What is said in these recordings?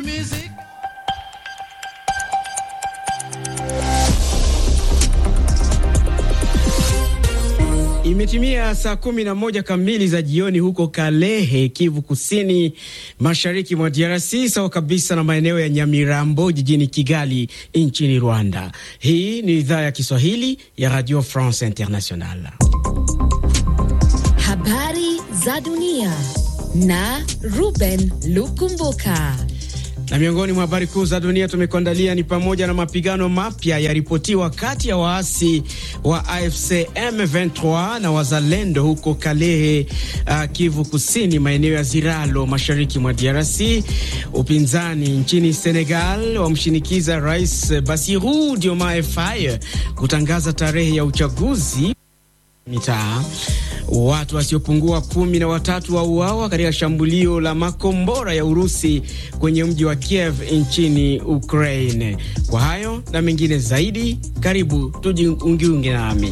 musique. Imetimia saa kumi na moja kamili za jioni huko Kalehe, Kivu Kusini, mashariki mwa DRC, sawa kabisa na maeneo ya Nyamirambo jijini Kigali nchini Rwanda. Hii ni idhaa ya Kiswahili ya Radio France International. Habari za dunia na Ruben Lukumbuka. Na miongoni mwa habari kuu za dunia tumekuandalia ni pamoja na mapigano mapya yaripotiwa kati ya waasi wa AFC M23 na wazalendo huko Kalehe, uh, Kivu Kusini, maeneo ya Ziralo, mashariki mwa DRC. Upinzani nchini Senegal wamshinikiza Rais Bassirou Diomaye Faye kutangaza tarehe ya uchaguzi mitaa. Watu wasiopungua kumi na watatu wauawa katika shambulio la makombora ya Urusi kwenye mji wa Kiev nchini Ukraine. Kwa hayo na mengine zaidi, karibu tujiungiunge nami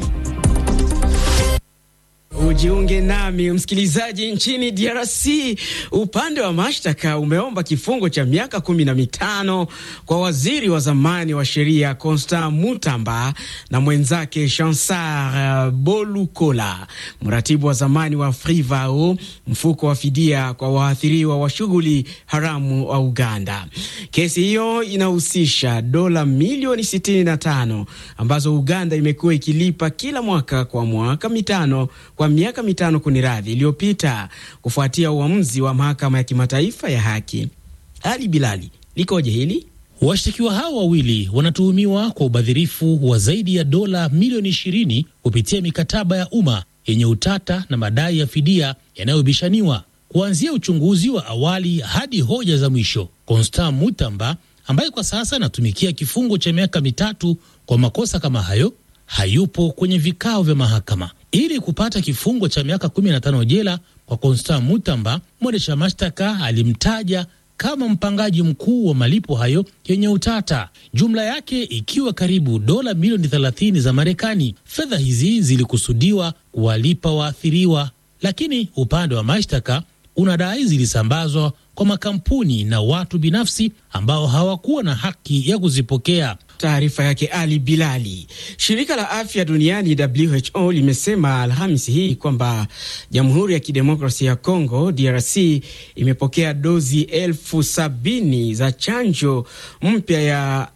ujiunge nami msikilizaji. Nchini DRC, upande wa mashtaka umeomba kifungo cha miaka kumi na mitano kwa waziri wa zamani wa sheria Constant Mutamba na mwenzake Chansar Bolukola, mratibu wa zamani wa Frivao, mfuko wa fidia kwa waathiriwa wa shughuli haramu wa Uganda. Kesi hiyo inahusisha dola milioni 65 ambazo Uganda imekuwa ikilipa kila mwaka kwa mwaka mitano kwa miaka mitano kuniradhi iliyopita kufuatia uamuzi wa mahakama ya kimataifa ya haki. Ali Bilali, likoje hili? Washtakiwa hao wawili wanatuhumiwa kwa ubadhirifu wa zaidi ya dola milioni 20 kupitia mikataba ya umma yenye utata na madai ya fidia yanayobishaniwa. Kuanzia uchunguzi wa awali hadi hoja za mwisho, Constant Mutamba ambaye kwa sasa anatumikia kifungo cha miaka mitatu kwa makosa kama hayo hayupo kwenye vikao vya mahakama. Ili kupata kifungo cha miaka 15 jela kwa Constant Mutamba, mwendesha mashtaka alimtaja kama mpangaji mkuu wa malipo hayo yenye utata, jumla yake ikiwa karibu dola milioni 30 za Marekani. Fedha hizi zilikusudiwa kuwalipa waathiriwa, lakini upande wa mashtaka unadai zilisambazwa kwa makampuni na watu binafsi ambao hawakuwa na haki ya kuzipokea. Taarifa yake Ali Bilali. Shirika la afya duniani WHO limesema Alhamisi hii kwamba Jamhuri ya Kidemokrasia ya Kongo DRC imepokea dozi elfu sabini za chanjo mpya ya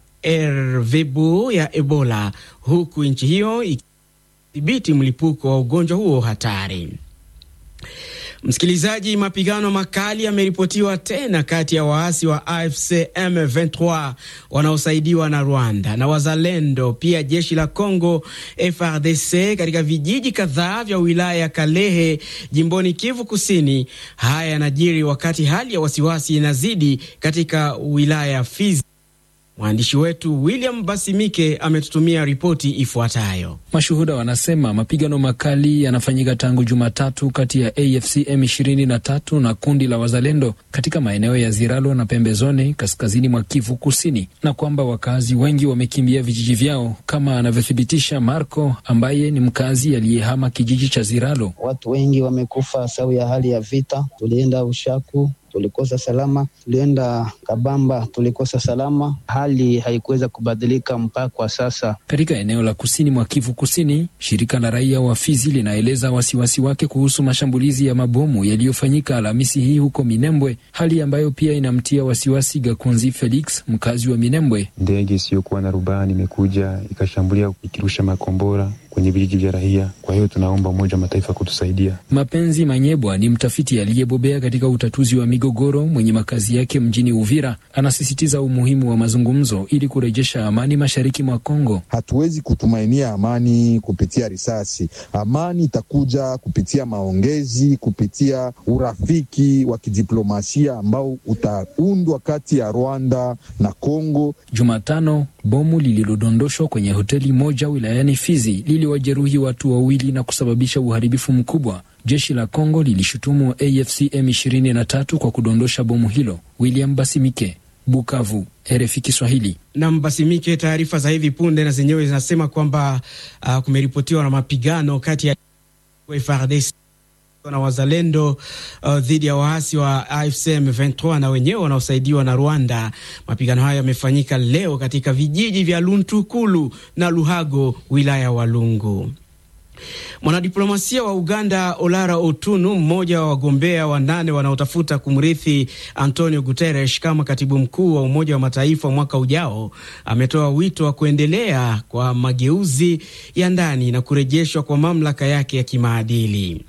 ervebo ya Ebola, huku nchi hiyo ikidhibiti mlipuko wa ugonjwa huo hatari. Msikilizaji, mapigano makali yameripotiwa tena kati ya waasi wa AFC M23 wanaosaidiwa na Rwanda na wazalendo, pia jeshi la Congo FRDC katika vijiji kadhaa vya wilaya ya Kalehe jimboni Kivu Kusini. Haya yanajiri wakati hali ya wasiwasi inazidi katika wilaya ya Fizi. Mwandishi wetu William Basimike ametutumia ripoti ifuatayo. Mashuhuda wanasema mapigano makali yanafanyika tangu Jumatatu kati ya AFC M23 na kundi la wazalendo katika maeneo ya Ziralo na pembezoni kaskazini mwa Kivu Kusini, na kwamba wakazi wengi wamekimbia vijiji vyao, kama anavyothibitisha Marco ambaye ni mkazi aliyehama kijiji cha Ziralo. Watu wengi wamekufa sababu ya hali ya vita. Tulienda Ushaku tulikosa salama, tulienda Kabamba tulikosa salama. Hali haikuweza kubadilika mpaka kwa sasa. Katika eneo la kusini mwa Kivu Kusini, shirika la raia wa Fizi linaeleza wasiwasi wake kuhusu mashambulizi ya mabomu yaliyofanyika Alhamisi hii huko Minembwe, hali ambayo pia inamtia wasiwasi Gakunzi Felix, mkazi wa Minembwe. Ndege isiyokuwa na rubani imekuja ikashambulia ikirusha makombora kwenye vijiji vya raia. Kwa hiyo tunaomba Umoja wa Mataifa kutusaidia. Mapenzi Manyebwa ni mtafiti aliyebobea katika utatuzi wa migogoro mwenye makazi yake mjini Uvira. Anasisitiza umuhimu wa mazungumzo ili kurejesha amani mashariki mwa Kongo. Hatuwezi kutumainia amani kupitia risasi. Amani itakuja kupitia maongezi, kupitia urafiki wa kidiplomasia ambao utaundwa kati ya Rwanda na Kongo. Jumatano, bomu lililodondoshwa kwenye hoteli moja wilayani Fizi liliwajeruhi watu wawili na kusababisha uharibifu mkubwa. Jeshi la Kongo lilishutumu AFC M23 kwa kudondosha bomu hilo. William Basimike, Bukavu, RFI Kiswahili. Nam Basimike, taarifa za hivi punde na zenyewe zinasema kwamba uh, kumeripotiwa na mapigano kati ya FARDC na wazalendo uh, dhidi ya waasi wa AFC M23 na wenyewe wanaosaidiwa na Rwanda. Mapigano hayo yamefanyika leo katika vijiji vya Luntukulu na Luhago, wilaya ya Walungu. Mwanadiplomasia wa Uganda Olara Otunu, mmoja wa wagombea wanane wanaotafuta kumrithi Antonio Guterres kama katibu mkuu wa Umoja wa Mataifa mwaka ujao, ametoa wito wa kuendelea kwa mageuzi ya ndani na kurejeshwa kwa mamlaka yake ya kimaadili.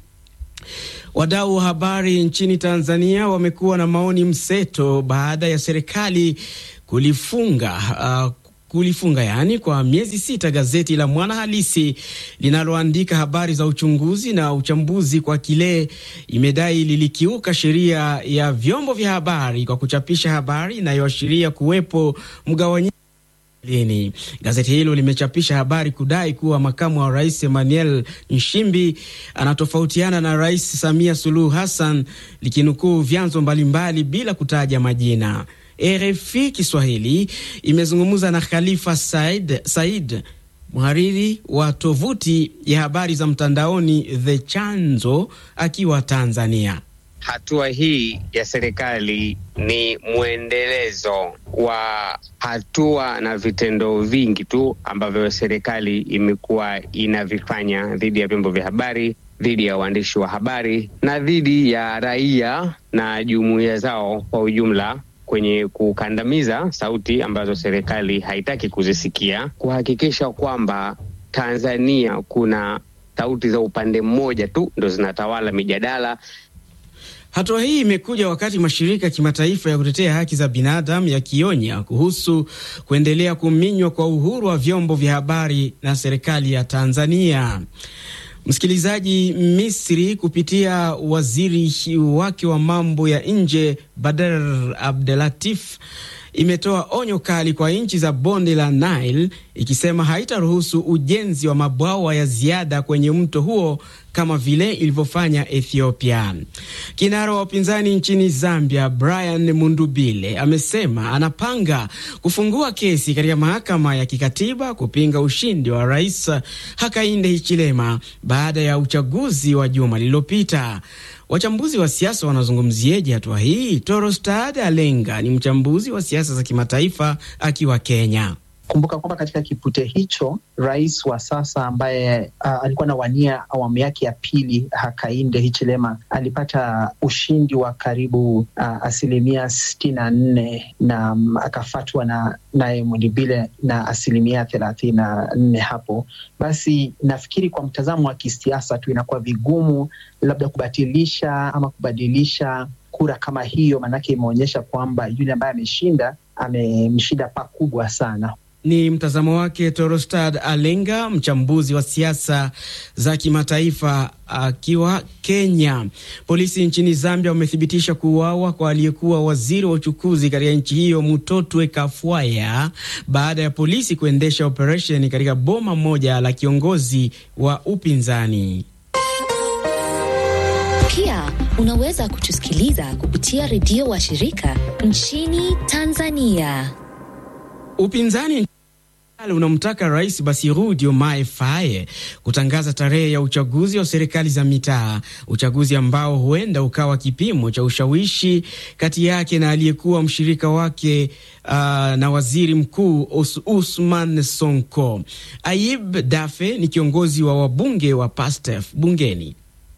Wadau wa habari nchini Tanzania wamekuwa na maoni mseto baada ya serikali kulifunga uh, kulifunga yaani kwa miezi sita gazeti la Mwana Halisi linaloandika habari za uchunguzi na uchambuzi kwa kile imedai lilikiuka sheria ya vyombo vya habari kwa kuchapisha habari inayoashiria kuwepo mgawanyiko lini. Gazeti hilo limechapisha habari kudai kuwa makamu wa rais Emmanuel Nshimbi anatofautiana na Rais Samia Suluhu Hassan, likinukuu vyanzo mbalimbali bila kutaja majina. RFI Kiswahili imezungumza na Khalifa Said, Said mhariri wa tovuti ya habari za mtandaoni The Chanzo akiwa Tanzania. Hatua hii ya serikali ni mwendelezo wa hatua na vitendo vingi tu ambavyo serikali imekuwa inavifanya dhidi ya vyombo vya habari, dhidi ya waandishi wa habari na dhidi ya raia na jumuiya zao kwa ujumla kwenye kukandamiza sauti ambazo serikali haitaki kuzisikia, kuhakikisha kwamba Tanzania kuna sauti za upande mmoja tu ndo zinatawala mijadala. Hatua hii imekuja wakati mashirika ya kimataifa ya kutetea haki za binadamu yakionya kuhusu kuendelea kuminywa kwa uhuru wa vyombo vya habari na serikali ya Tanzania. Msikilizaji, Misri kupitia waziri wake wa mambo ya nje Badr Abdelatif imetoa onyo kali kwa nchi za bonde la Nile ikisema haitaruhusu ujenzi wa mabwawa ya ziada kwenye mto huo kama vile ilivyofanya Ethiopia. Kinara wa upinzani nchini Zambia Brian Mundubile amesema anapanga kufungua kesi katika mahakama ya kikatiba kupinga ushindi wa Rais Hakainde Hichilema baada ya uchaguzi wa juma lililopita. Wachambuzi wa siasa wanazungumzieje hatua hii? Torostad Alenga ni mchambuzi wa siasa za kimataifa akiwa Kenya. Kumbuka kwamba katika kipute hicho rais wa sasa ambaye uh, alikuwa anawania awamu yake ya pili Hakainde Hichilema alipata ushindi wa karibu uh, asilimia sitini na nne na um, akafatwa na naye Mundibile na asilimia thelathini na nne hapo. Basi nafikiri kwa mtazamo wa kisiasa tu inakuwa vigumu labda kubatilisha ama kubadilisha kura kama hiyo, maanake imeonyesha kwamba yule ambaye ameshinda amemshinda pakubwa sana. Ni mtazamo wake Torostad Alenga, mchambuzi wa siasa za kimataifa akiwa Kenya. Polisi nchini Zambia wamethibitisha kuuawa kwa aliyekuwa waziri wa uchukuzi katika nchi hiyo Mutotwe Kafwaya baada ya polisi kuendesha operesheni katika boma moja la kiongozi wa upinzani. Pia unaweza kutusikiliza kupitia redio wa shirika nchini Tanzania. Upinzani unamtaka Rais Basiru Diomaye Faye kutangaza tarehe ya uchaguzi wa serikali za mitaa, uchaguzi ambao huenda ukawa kipimo cha ushawishi kati yake na aliyekuwa mshirika wake uh, na waziri mkuu Us Usman Sonko. Ayib Dafe ni kiongozi wa wabunge wa PASTEF bungeni.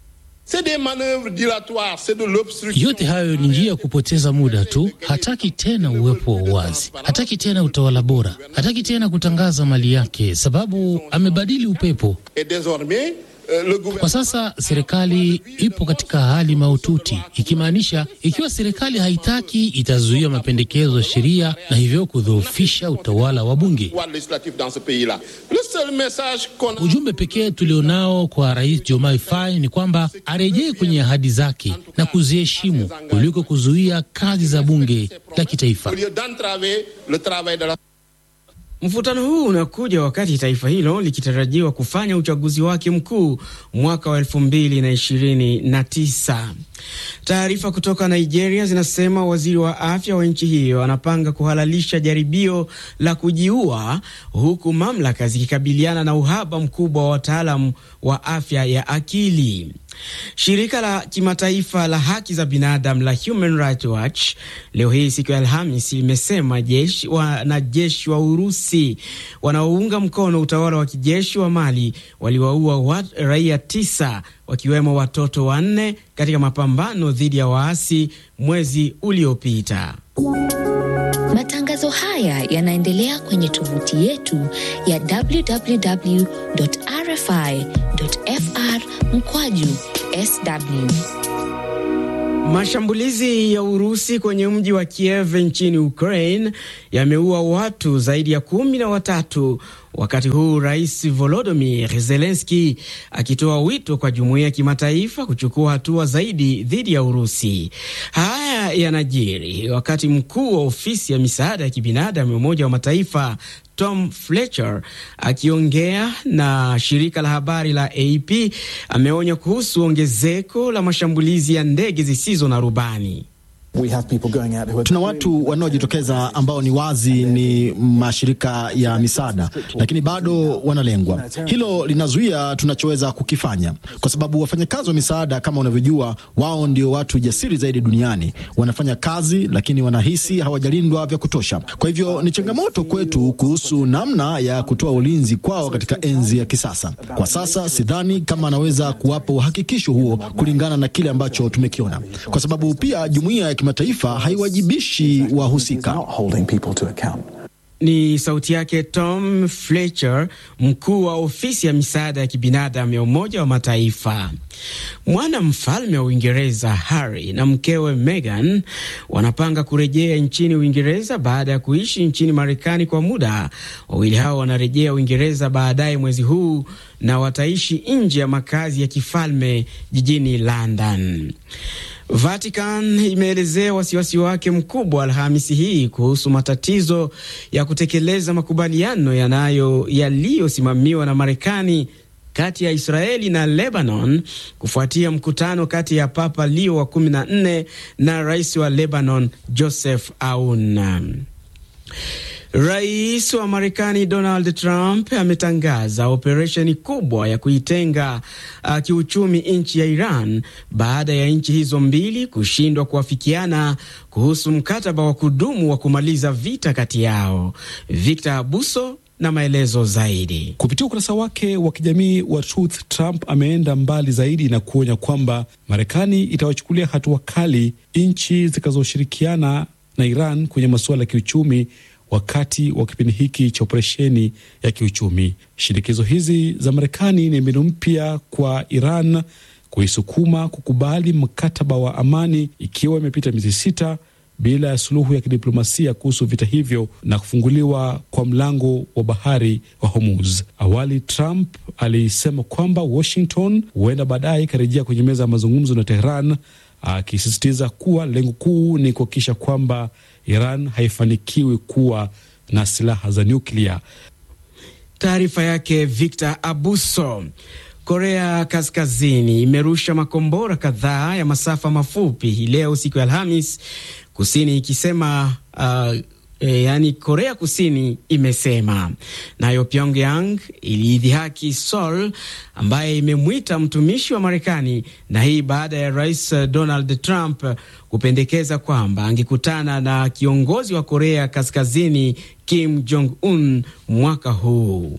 Yote hayo ni njia ya kupoteza muda tu. Hataki tena uwepo wa uwazi, hataki tena utawala bora, hataki tena kutangaza mali yake, sababu amebadili upepo. Kwa sasa serikali ipo katika hali mahututi, ikimaanisha ikiwa serikali haitaki itazuia mapendekezo ya sheria na hivyo kudhoofisha utawala wa bunge. Ujumbe pekee tulionao kwa Rais Diomaye Faye ni kwamba arejee kwenye ahadi zake na kuziheshimu kuliko kuzuia kazi za bunge la kitaifa. Mvutano huu unakuja wakati taifa hilo likitarajiwa kufanya uchaguzi wake mkuu mwaka wa elfu mbili na ishirini na tisa. Taarifa kutoka Nigeria zinasema waziri wa afya wa nchi hiyo anapanga kuhalalisha jaribio la kujiua huku mamlaka zikikabiliana na uhaba mkubwa wa wataalam wa afya ya akili. Shirika la kimataifa la haki za binadamu la Human Rights Watch leo hii siku ya Alhamis limesema jeshi wanajeshi wa Urusi wanaounga mkono utawala wa kijeshi wa Mali waliwaua raia tisa wakiwemo watoto wanne katika mapambano dhidi ya waasi mwezi uliopita. Matangazo haya yanaendelea kwenye tovuti yetu ya www.rfi.fr mkwaju sw. Mashambulizi ya Urusi kwenye mji wa Kiev nchini Ukraine yameua watu zaidi ya kumi na watatu, wakati huu Rais Volodymyr Zelensky akitoa wito kwa jumuiya ya kimataifa kuchukua hatua zaidi dhidi ya Urusi. Haya yanajiri wakati mkuu wa ofisi ya misaada ya kibinadamu ya Umoja wa Mataifa Tom Fletcher akiongea na shirika la habari la AP ameonya kuhusu ongezeko la mashambulizi ya ndege zisizo na rubani. Tuna watu wanaojitokeza ambao ni wazi ni mashirika ya misaada, lakini bado wanalengwa. Hilo linazuia tunachoweza kukifanya, kwa sababu wafanyakazi wa misaada, kama unavyojua, wao ndio watu jasiri zaidi duniani. Wanafanya kazi, lakini wanahisi hawajalindwa vya kutosha. Kwa hivyo ni changamoto kwetu kuhusu namna ya kutoa ulinzi kwao katika enzi ya kisasa. Kwa sasa sidhani kama anaweza kuwapa uhakikisho huo kulingana na kile ambacho tumekiona, kwa sababu pia jumuiya ya kimataifa haiwajibishi wahusika. Ni sauti yake Tom Fletcher, mkuu wa ofisi ya misaada ya kibinadamu ya Umoja wa Mataifa. Mwana mfalme wa Uingereza Harry na mkewe Meghan wanapanga kurejea nchini Uingereza baada ya kuishi nchini Marekani kwa muda. Wawili hao wanarejea Uingereza baadaye mwezi huu na wataishi nje ya makazi ya kifalme jijini London. Vatican imeelezea wasiwasi wake mkubwa Alhamisi hii kuhusu matatizo ya kutekeleza makubaliano yanayo yaliyosimamiwa na Marekani kati ya Israeli na Lebanon kufuatia mkutano kati ya Papa Leo wa 14 na rais wa Lebanon Joseph Aoun. Rais wa Marekani Donald Trump ametangaza operesheni kubwa ya kuitenga uh, kiuchumi nchi ya Iran baada ya nchi hizo mbili kushindwa kuafikiana kuhusu mkataba wa kudumu wa kumaliza vita kati yao. Victor Abuso na maelezo zaidi. Kupitia ukurasa wake wa kijamii wa Truth, Trump ameenda mbali zaidi na kuonya kwamba Marekani itawachukulia hatua kali nchi zitakazoshirikiana na Iran kwenye masuala ya kiuchumi wakati wa kipindi hiki cha operesheni ya kiuchumi. Shinikizo hizi za Marekani ni mbinu mpya kwa Iran kuisukuma kukubali mkataba wa amani, ikiwa imepita miezi sita bila ya suluhu ya kidiplomasia kuhusu vita hivyo na kufunguliwa kwa mlango wa bahari wa Hormuz. Awali Trump alisema kwamba Washington huenda baadaye ikarejea kwenye meza ya mazungumzo na Tehran, akisisitiza kuwa lengo kuu ni kuhakikisha kwamba Iran haifanikiwi kuwa na silaha za nyuklia. Taarifa yake Victor Abuso. Korea Kaskazini imerusha makombora kadhaa ya masafa mafupi hii leo siku ya Alhamis, kusini ikisema uh, E, yani Korea Kusini imesema. Nayo Pyongyang iliidhihaki Seoul ambaye imemwita mtumishi wa Marekani, na hii baada ya Rais Donald Trump kupendekeza kwamba angekutana na kiongozi wa Korea Kaskazini Kim Jong Un mwaka huu.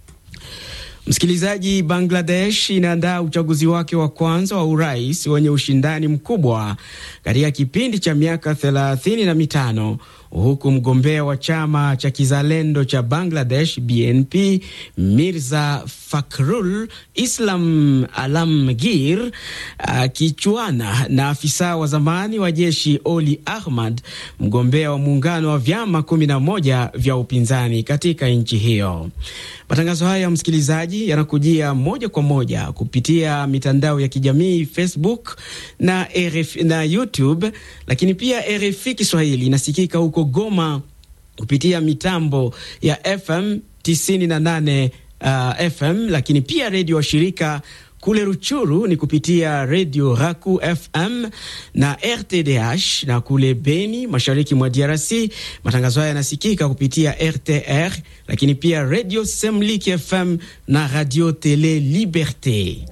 Msikilizaji, Bangladesh inaandaa uchaguzi wake wa kwanza wa urais wenye ushindani mkubwa katika kipindi cha miaka thelathini na mitano huku mgombea wa chama cha kizalendo cha Bangladesh BNP Mirza Fakhrul Islam Alamgir akichuana na afisa wa zamani wa jeshi Oli Ahmad, mgombea wa muungano wa vyama kumi na moja vya upinzani katika nchi hiyo. Matangazo haya msikilizaji, yanakujia moja kwa moja kupitia mitandao ya kijamii Facebook na, RF, na YouTube, lakini pia RFI Kiswahili inasikika huko Goma kupitia mitambo ya FM 98 uh, FM, lakini pia redio wa shirika kule Ruchuru ni kupitia redio Raku FM na RTDH, na kule Beni mashariki mwa DRC matangazo haya yanasikika kupitia RTR, lakini pia redio Semlik FM na radio Tele Liberte.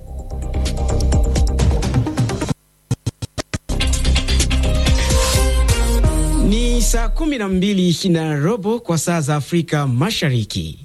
Ni saa kumi na mbili na robo kwa saa za Afrika Mashariki.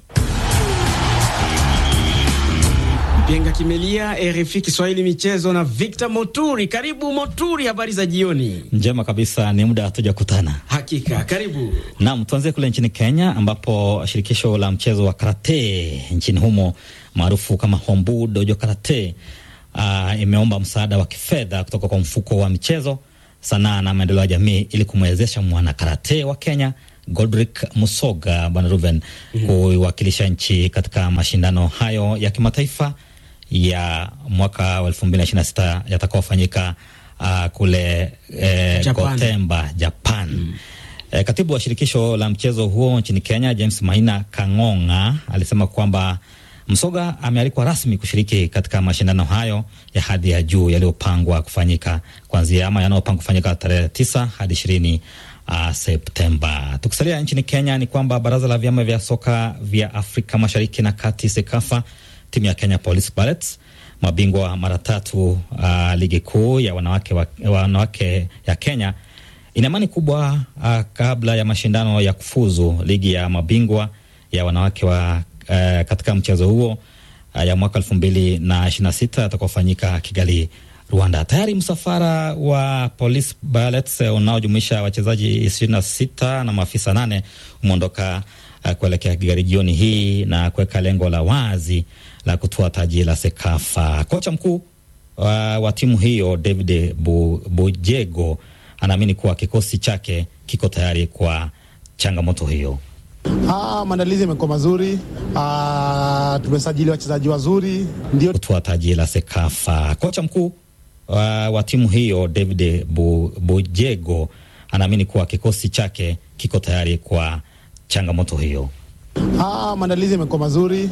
Mpenga Kimelia, RFI Kiswahili michezo na Victor Moturi. Karibu Moturi, habari za jioni. Njema kabisa, ni muda hatujakutana. Hakika, karibu. Naam, tuanzie kule nchini Kenya ambapo shirikisho la mchezo wa karate nchini humo maarufu kama Hombu Dojo Karate uh, imeomba msaada wa kifedha kutoka kwa mfuko wa michezo, sanaa na maendeleo ya jamii ili kumwezesha mwana karate wa Kenya Godrick Musoga Bwana Ruben mm -hmm. kuiwakilisha nchi katika mashindano hayo ya kimataifa ya mwaka wa elfu mbili na ishirini na sita yatakaofanyika uh, kule eh, Japan. Gotemba, Japan. Mm. Eh, katibu wa shirikisho la mchezo huo nchini Kenya James Maina Kang'ong'a alisema kwamba Msoga amealikwa rasmi kushiriki katika mashindano hayo ya hadhi ya juu yaliyopangwa kufanyika kuanzia ama yanayopangwa kufanyika tarehe tisa hadi ishirini uh, Septemba. Tukisalia nchini Kenya ni kwamba baraza la vyama vya soka vya Afrika Mashariki na Kati SEKAFA timu ya Kenya Police Ballets mabingwa mara tatu uh, ligi kuu ya wanawake, wa, wanawake ya Kenya ina imani kubwa uh, kabla ya mashindano ya kufuzu ligi ya mabingwa ya wanawake wa uh, katika mchezo huo uh, ya mwaka elfu mbili na ishirini na sita atakaofanyika Kigali Rwanda. Tayari msafara wa Police Ballets unaojumuisha wachezaji ishirini na sita na maafisa nane umeondoka uh, kuelekea Kigali jioni hii na kuweka lengo la wazi la kutoa taji la Sekafa. Kocha mkuu uh, wa timu hiyo David Bu, Bujego anaamini kuwa kikosi chake kiko tayari kwa changamoto hiyo. Ah, maandalizi yamekuwa mazuri. Ah, tumesajili wachezaji wazuri ndio kutoa taji la Sekafa. Kocha mkuu uh, wa timu hiyo David Bu, Bujego anaamini kuwa kikosi chake kiko tayari kwa changamoto hiyo. Ah, maandalizi yamekuwa mazuri.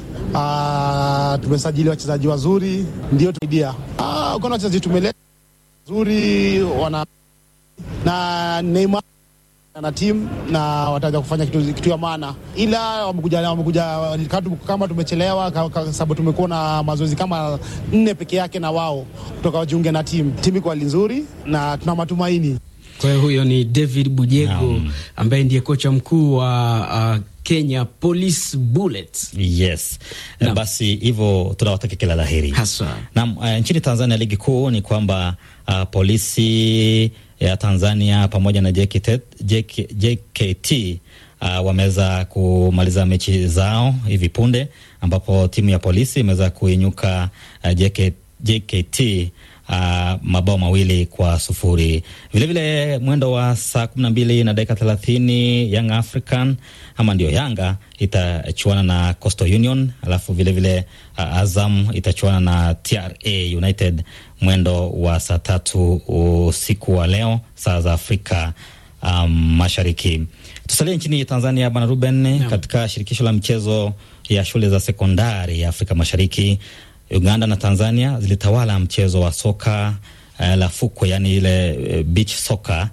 Ah, tumesajili wachezaji wazuri ndio tusaidia. Ah, kuna wachezaji tumeleta wazuri wana na Neymar na timu na wataweza kufanya kitu, kitu ya maana, ila wamekuja wamekuja kama tumechelewa sababu tumekuwa na mazoezi kama nne peke yake na wao kutoka wajiunge na timu. Timu iko hali nzuri na tuna matumaini. Kwa hiyo huyo ni David Bujego ambaye ndiye kocha mkuu wa uh, Kenya Police Bullets. Yes. Na basi hivyo tunawatakia kila la heri haswa. Naam, uh, nchini Tanzania ligi kuu ni kwamba uh, polisi ya Tanzania pamoja na JKT, JK, JKT uh, wameweza kumaliza mechi zao hivi punde ambapo timu ya polisi imeweza kuinyuka uh, JK, JKT Uh, mabao mawili kwa sufuri. Vilevile vile, mwendo wa saa kumi na mbili na dakika thelathini Young African ama ndio Yanga itachuana na Coastal Union, alafu vilevile vile, uh, Azam itachuana na TRA United mwendo wa saa tatu usiku wa leo saa za Afrika um, Mashariki. Tusalie nchini Tanzania, bwana Ruben no. Katika shirikisho la michezo ya shule za sekondari ya Afrika Mashariki Uganda na Tanzania zilitawala mchezo wa soka uh, la fukwe, yani ile uh, beach soka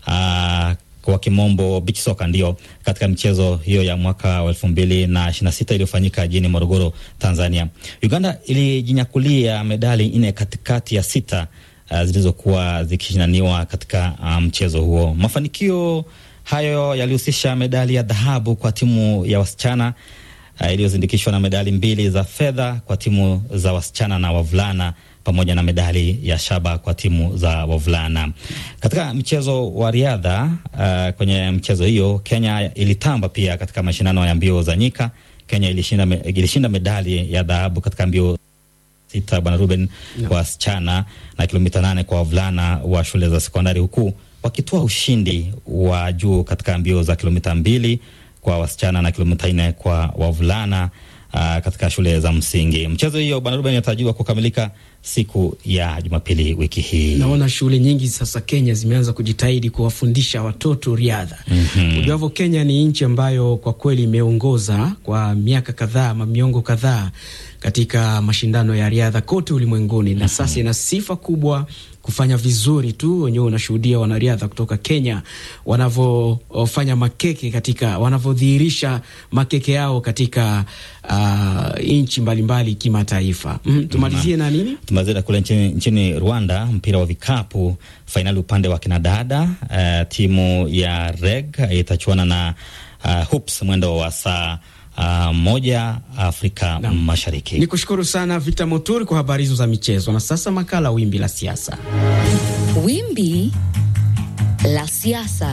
uh, kwa kimombo beach soka, ndio katika michezo hiyo ya mwaka wa elfu mbili na ishirini na sita iliyofanyika jijini Morogoro, Tanzania. Uganda ilijinyakulia medali nne katikati ya sita uh, zilizokuwa zikishindaniwa katika mchezo um, huo. Mafanikio hayo yalihusisha medali ya dhahabu kwa timu ya wasichana Uh, iliyozindikishwa na medali mbili za fedha kwa timu za wasichana na wavulana pamoja na medali ya shaba kwa timu za wavulana. Katika mchezo wa riadha uh, kwenye mchezo hiyo Kenya ilitamba pia katika mashindano ya mbio za nyika. Kenya ilishinda, me, ilishinda medali ya dhahabu katika mbio sita bwana Ruben no. kwa wasichana na kilomita nane kwa wavulana wa shule za sekondari huku wakitoa ushindi wa juu katika mbio za kilomita mbili kwa wasichana na kilomita nne kwa wavulana uh, katika shule za msingi. Mchezo hiyo bwana Ruben inatarajiwa kukamilika siku ya Jumapili wiki hii. Naona shule nyingi sasa Kenya zimeanza kujitahidi kuwafundisha watoto riadha. Mhm. Ujuavyo, Kenya ni nchi ambayo kwa kweli imeongoza kwa miaka kadhaa ama miongo kadhaa katika mashindano ya riadha kote ulimwenguni, na sasa ina sifa kubwa kufanya vizuri tu. Wenyewe unashuhudia wanariadha kutoka Kenya wanavyofanya makeke katika wanavyodhihirisha makeke yao katika uh, nchi mbalimbali kimataifa. Mm, tumalizie na nini? Tumalizia kule nchini, nchini Rwanda, mpira wa vikapu fainali upande wa kinadada. Uh, timu ya REG itachuana na uh, Hoops mwendo wa saa uh, moja Afrika Mashariki. Ni kushukuru sana Victor Moturi kwa habari hizo za michezo, na sasa makala wimbi la siasa. Wimbi la siasa.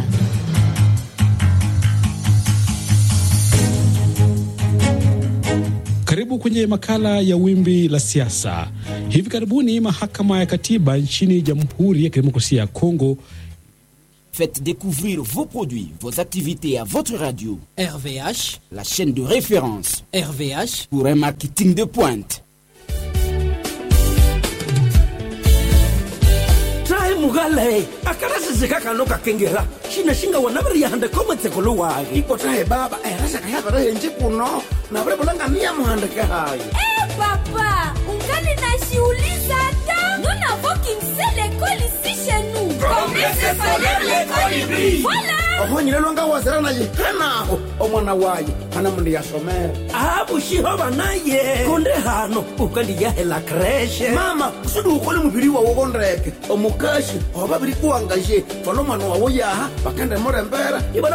Karibu kwenye makala ya wimbi la siasa. Hivi karibuni mahakama ya katiba nchini Jamhuri ya Kidemokrasia ya Kongo Faites découvrir vos produits, vos activités à votre radio. RVH, la chaîne de référence. RVH pour un marketing de pointe. tahe mugale akarasizika kano kakengera shinashinga wanaviriahande komatseko wage iko tahe baba erasakayavarahenji kuno navrevulangania muhandike hayi Eh, papa, ungali najiuliza hata nous n'avons qu'une seule école ici chez nous. Comment se s'appelle l'école hybride Voilà. ohonyile lwanga wazirana yihanaho omwana waye hana mundu yasomere abushiho banaye konde hano ukandiyahela kreshe mama usudi ukole mubiri wawo kondeke omukashi oba biri kuwangaje fana omwana wawo yaha bakende murembera ibana